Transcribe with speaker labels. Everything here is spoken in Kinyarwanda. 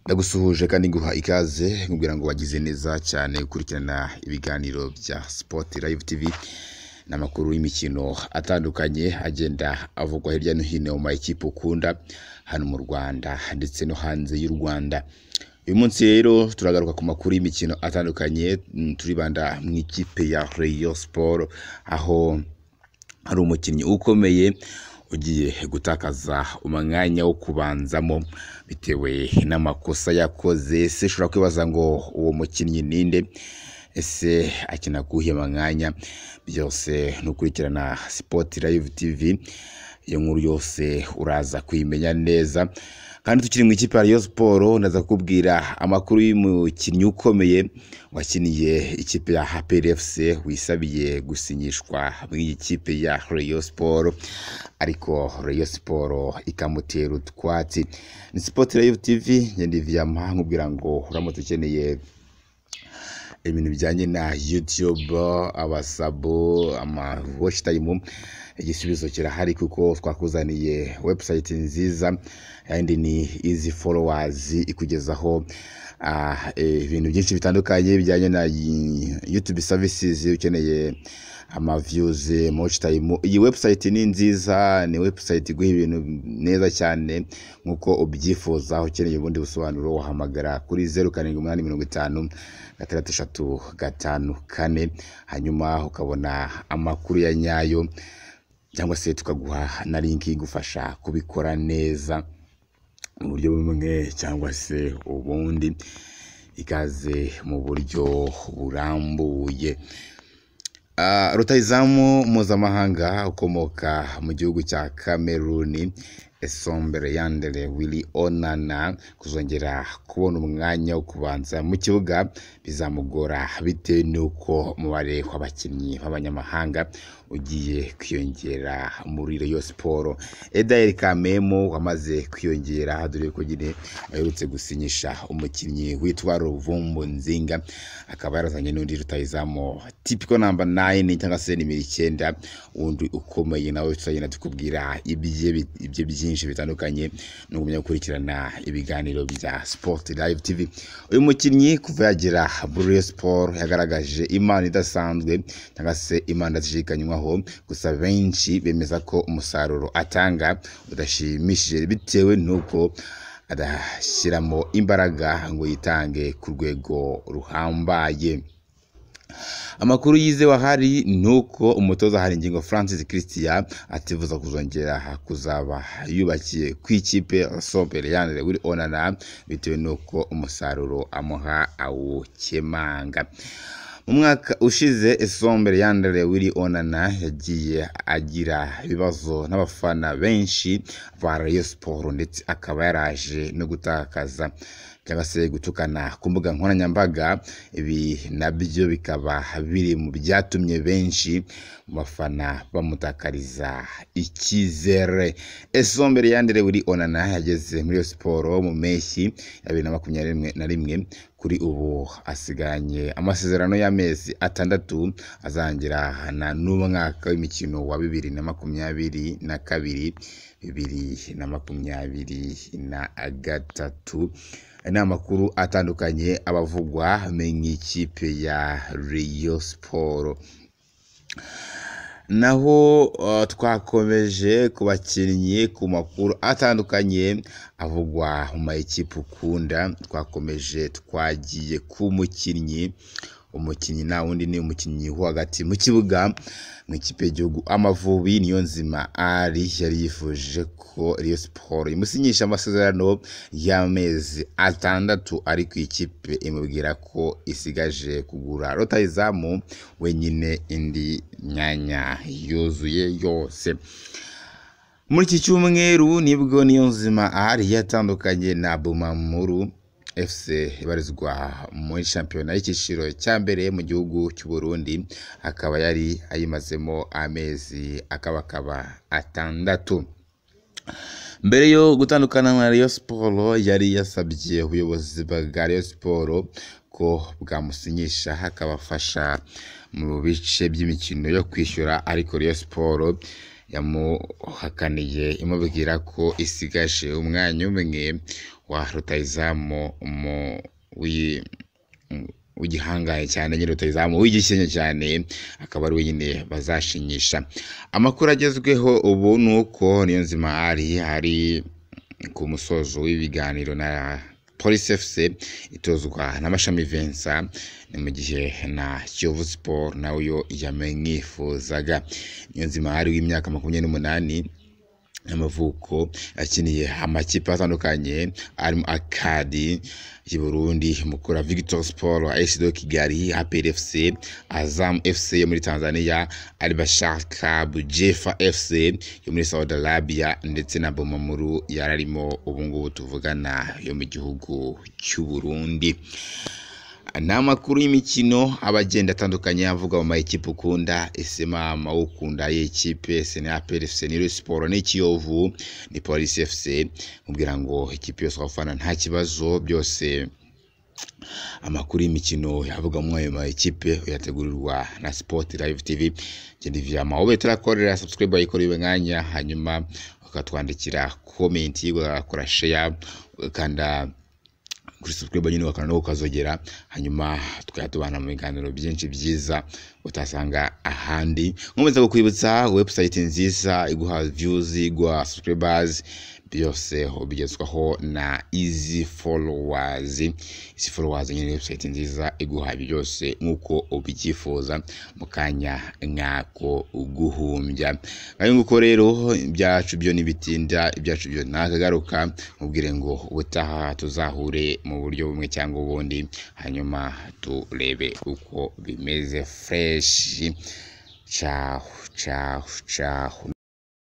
Speaker 1: Ndagusuhuje kandi nguha ikaze nkubwira ngo wagize neza cyane gukurikirana ibiganiro bya Sport Live TV n'amakuru y'imikino atandukanye agenda avugwa hirya no hino mu makipe ukunda hano mu Rwanda ndetse no hanze y'u Rwanda. Uyu munsi rero turagaruka ku makuru y'imikino atandukanye mm, turibanda mu ikipe ya Rayon Sport aho hari umukinnyi ukomeye ugiye gutakaza umwanya wo kubanzamo bitewe n'amakosa yakoze ese ushobora kwibaza ngo uwo mukinnyi ninde ese akina kuwuhe mwanya byose ni ukurikirana Sport Live TV iyo nkuru yose uraza kuyimenya neza kandi tukiri mu ikipe ya Rayon Sport ndaza kukubwira amakuru y'umukinnyi ukomeye wakiniye ikipe ya HPR FC wisabiye gusinyishwa mu iyi kipe ya Rayon Sport ariko Rayon Sport ikamutera utwatsi ni Sport Live TV ngende Viama nkubwira ngo uramutse ukeneye ibintu bijyanye na YouTube, abasabo, ama watch time, igisubizo kirahari kuko twakuzaniye website nziza kandi ni easy followers ikugezaho ah, eh, ibintu byinshi bitandukanye bijyanye na y- YouTube services ukeneye ama views, ama watch time. Iyi website ni nziza, ni website iguha ibintu neza cyane nkuko ubyifuza ukeneye ubundi busobanuro wahamagara kuri zeru karindwi umunani mirongo itanu gatandatu eshatu gatanu kane hanyuma ukabona amakuru ya nyayo cyangwa se tukaguha na linki igufasha kubikora neza mu buryo bumwe cyangwa se ubundi ikaze mu buryo burambuye Ah, rutahizamu mpuzamahanga ukomoka mu gihugu cya Cameroon Esombere Yandere Willy Onana kuzongera kubona umwanya wo kubanza mu kibuga bizamugora bitewe n'uko umubare w'abakinnyi b'abanyamahanga ugiye kwiyongera muri Rayon Sport. Edael Kamemo wamaze kwiyongera dore ko nyine aherutse gusinyisha umukinnyi witwa Ruvumbu Nzinga akaba yarazanye n'undi rutahizamu tipiko namba 9 cyangwa se nimero icyenda wundi ukomeye nawe tuzagenda tukubwira ibye bi- ibye byinshi bitandukanye n'ugumya gukurikirana ibiganiro bya Sport Live TV uyu mukinnyi kuva yagera muri Rayon Sport yagaragaje impano idasanzwe cyangwa se impano idashidikanywaho gusa benshi bemeza ko umusaruro atanga udashimishije bitewe n'uko adashyiramo imbaraga ngo yitange ku rwego ruhambaye amakuru yize wahari ni uko umutoza haringingo francis christian atifuza kuzongera kuzaba yubakiye ku ikipe sombere yanire wiri onana bitewe n'uko umusaruro amuha awukemanga mu mwaka ushize esombere yandere wiri onana yagiye agira ibibazo n'abafana benshi ba rayon siporo ndetse akaba yaraje no gutakaza cyangwa se gutukana ku mbuga nkoranyambaga ibi nabyo bikaba biri mu byatumye benshi mu bafana bamutakariza icyizere esombere yandere wiri onana yageze muri Rayon siporo mu mpeshyi ya bibiri na makumyabiri na rimwe- na rimwe kuri ubu asiganye amasezerano y'amezi atandatu azangira na n'umwaka w'imikino wa bibiri na makumyabiri na kabiri bibiri na makumyabiri na gatatu Aya ni amakuru atandukanye abavugwa mu ikipe ya Rayon Sport naho uh, twakomeje ku bakinnyi ku makuru atandukanye avugwa mu mayikipe ukunda twakomeje twagiye ku mukinnyi umukinnyi nta wundi ni umukinnyi wo hagati mu kibuga mu ikipe y'igihugu amavubi niyo nzima ari yari yifuje ko Rayon Sport imusinyisha amasezerano y'amezi atandatu ari ku ikipe imubwira ko isigaje kugura rotayizamu wenyine indi myanya yuzuye yose muri iki cyumweru nibwo niyo nzima ahari yatandukanye na bumamuru fc ibarizwa muri shampiyona y'icyiciro cya mbere mu gihugu cy'u Burundi akaba yari ayimazemo amezi akabakaba atandatu mbere yo gutandukana na Rayon Sport yari yasabye ubuyobozi bwa Rayon Sport ko bwamusinyisha akabafasha mu bice by'imikino yo kwishyura ariko Rayon Sport yamuhakaniye imubwira ko isigaje umwanya umwe wa rutayizamu mu- w'i- w'igihangaye cyane nyine rutayizamu w'igisenye cyane akaba ari wenyine bazashinyisha amakuru agezweho ubu ni uko niyo nzima ari ari ku musozo w'ibiganiro na polisi fc itozwa n'amashami vensa ni mu gihe na kiyovu siporo nawe yamwifuzaga niyo nzima ari w'imyaka makumyabiri n'umunani y'amavuko yakiniye amakipe atandukanye arimo akadi y'u Burundi mukura Victor Sport AS de Kigali APR FC Azam FC yo muri Tanzania Al Bashar Club Jefa FC yo muri Saudi Arabia ndetse na Bomamuru yararimo ubu ngubu tuvugana yo mu gihugu cy'u Burundi ni amakuru y'imikino aba agenda atandukanye avuga mu mayikipe ukunda ese mama ukunda ayihe kipe ese ni aperi fc ni Rayon siporo ni kiyovu ni polisi fc mubwira ngo ikipe yose wafana nta kibazo byose amakuru y'imikino yavuga muri ayo makipe uyategurirwa na sport live tv genda via mawobe turakorera subscribe ayikora iwe mwanya hanyuma ukatwandikira comment ugakora share ukanda kuri subscribe nyine bakana no ukazogera hanyuma tukajya tubana mu biganiro byinshi byiza utasanga ahandi nkomeza kukwibutsa website nziza iguha views iguha subscribers byose ubigezwaho na easy followers easy followers nyine ni website nziza iguha ibi byose nk'uko ubyifuza mu kanya nk'ako guhumbya ayo nguko rero ibyacu byo ntibitinda ibyacu byo ntakagaruka mubwire ngo ubutaha tuzahure mu buryo bumwe cyangwa ubundi hanyuma turebe uko bimeze fureshi cahu cahu cahu